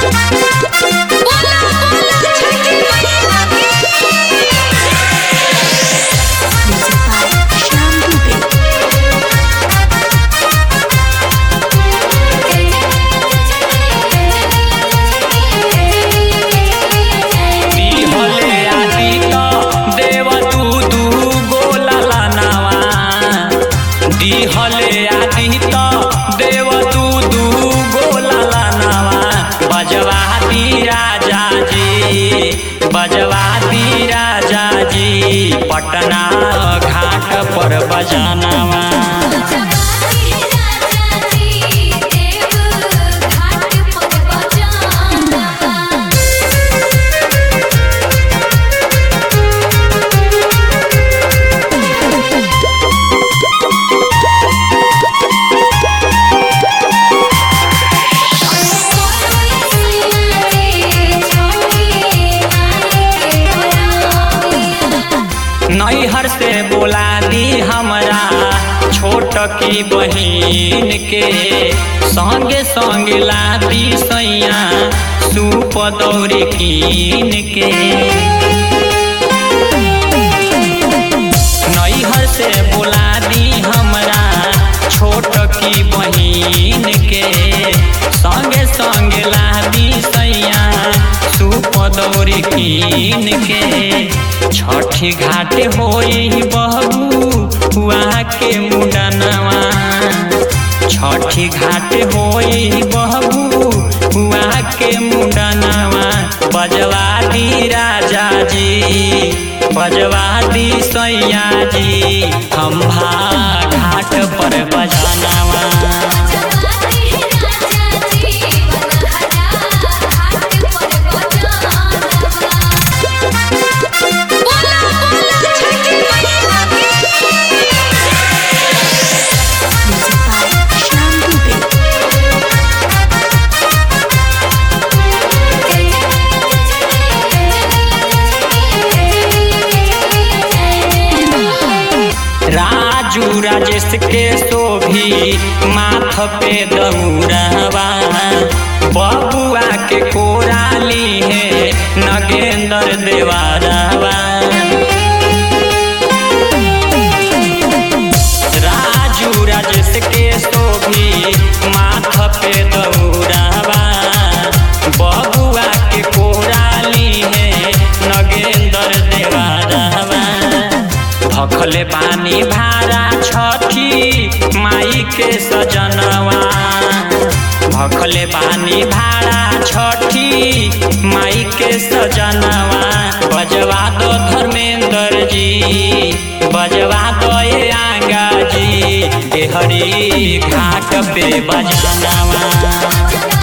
बोला बोला छठी मैया Music by Shyam Dubey. दिहले आदि त देव तू दू गोला लानावा दिहले आदि त देव तू दू गोला लानावा बजवाती राजा जी बजवाती राजा जी पटना घाट पर बजानावा नैहर से बोला दी हमरा छोट की बहिन के संगे संगे लादी सैया सूप दौरी कीन के नैहर से बोला दी हमरा छोट की बहिन के संगे संगे लादी सैया सूप दौरी कीन के छठी घाट होई बहू हुआ के मुडनवा छठी घाट होई बहू हुआ के मुडनवा बजवा दी राजा जी बजवा दी सैया जी खम्भा घाट पर बजानावा बोला बोला छठी मैया Music by Shyam Dubey. Raju Rajesh के शोभी माथ पे दौड़वा बबुआ के कोराली है नगेंद्र देवारवा राजू राजेश के शोभी माथ पे दौड़वा बबुआ के कोराली है नगेंद्र देवारवा भखले पानी भारा छठी माई के सजनवा भखले पानी भारा छठी माई के सजनवा बजवा दो धर्मेंद्र जी बजवा दो ये आगा जी हरी घाट पे बजानवा